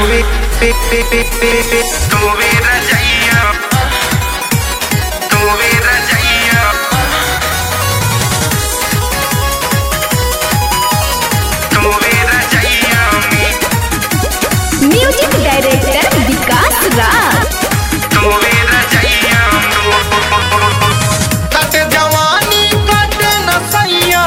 Tuve, pe, pe, pe, pe, pe, tuve rajaiya. Tuve rajaiya. Tuve rajaiya में music director Vikas Raj तुवे रजैया कट जवानी कट नसैया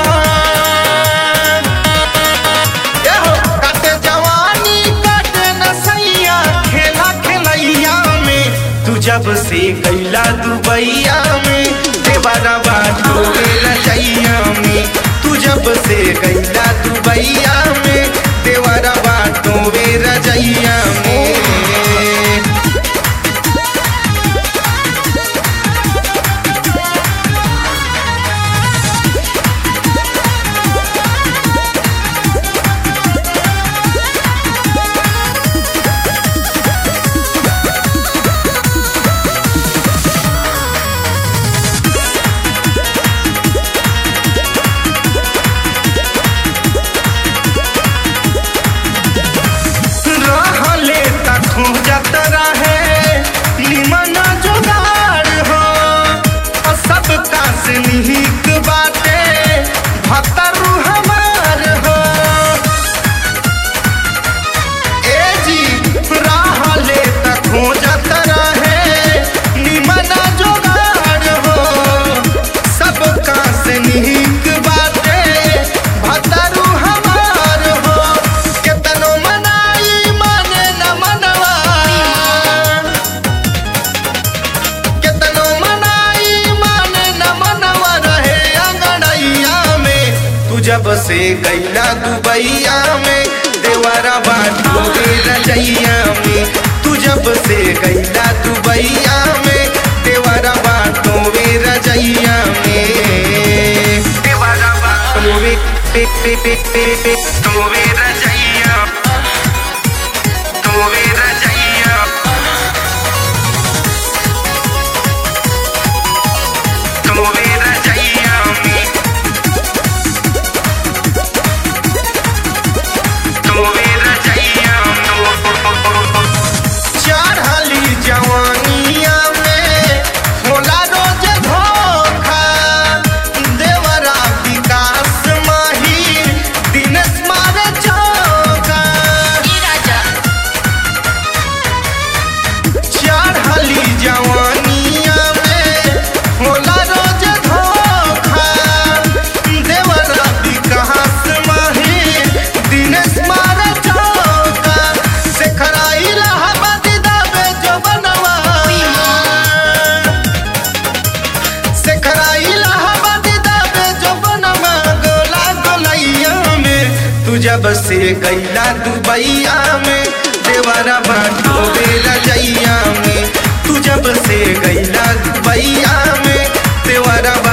ए हो कट जवानी कट नसैया खेला खेलैया में तू जब से गैला दुबैया में देवरा बाटो रजैया में तू जब से गैला दुबैया में देवरा बाटो रजैया में रहले तक खोजत रहे निमन जुगाड़ हो और सबका से निहिक बाटे भतरू हमार हो ए जी रहले तक खोजत रहे निमन जुगाड़ हो सबका से निहिक बाटे भतरू हमार हो केतनो मनाई माने न मनवा केतनो मनाई माने न मनवा रहे अंगड़ैया में तू जब से गैला दुबैया में देवरा बाटो रे रजैया में तू जब से गैला दुबैया में देवरा बाटो रे रजैया में देवरा तुवे पे पे पे पे पे तुवे रजैया तुवे रजैया तुवे रजैया में तुवे रजैया चढ़ली जवानिया में होला रोज धोखा देवरा विकास माही दिनेश मारे चौका चढ़ली जवानिया में होला रोज धोखा देवरा विकास माही दिनेश मारे चौका शेखराई इलाहाबाद दावे जो बनवा शेखराई इलाहाबाद दावे जो बनवा गोला गोलैया में तू जब से गैला दुबैया में देवरा बाटो बेला जैया में तू जब से गैला दुबैया में देवरा